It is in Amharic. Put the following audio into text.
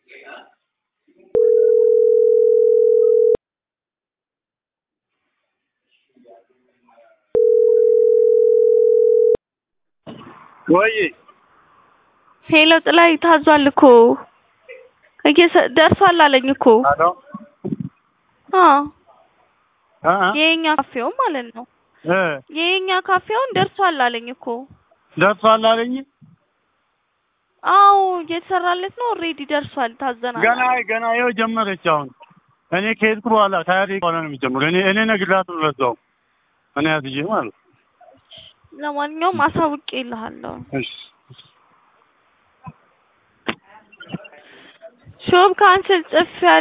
ወይ ሄሎ ጥላይ ታዟል እኮ እየሰ- ደርሷል አለኝ እኮ አሎ አዎ አ አ የኛ ካፌው ማለት ነው እ የኛ ካፌውን ደርሷል አለኝ እኮ ደርሷል አለኝ። አዎ እየተሰራለት ነው ኦልሬዲ ደርሷል ታዘናል ገና አለኝ። ገና ይኸው ጀመረች። አሁን እኔ ከሄድኩ በኋላ ታያ ደቂቃ በኋላ ነው የሚጀምረው። እኔ እኔ ነግራት ነው ለዛው እኔ ያዝዬ ማለት ነው። ለማንኛውም አሳውቄ እልሃለሁ እሺ ሾብ ካንስል ጽፌ